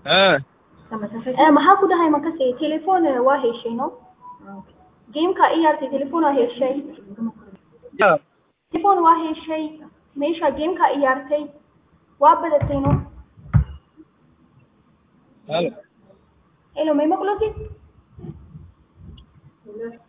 Ah, Eh, maxaa ku dhahay makase telefoon eh, waa heshay no gameka ciyaartay telefoon waa heshay ya. telefoon waa heshay meesha gameka ciyaartay waa badatay no Halo. hello may maqlotid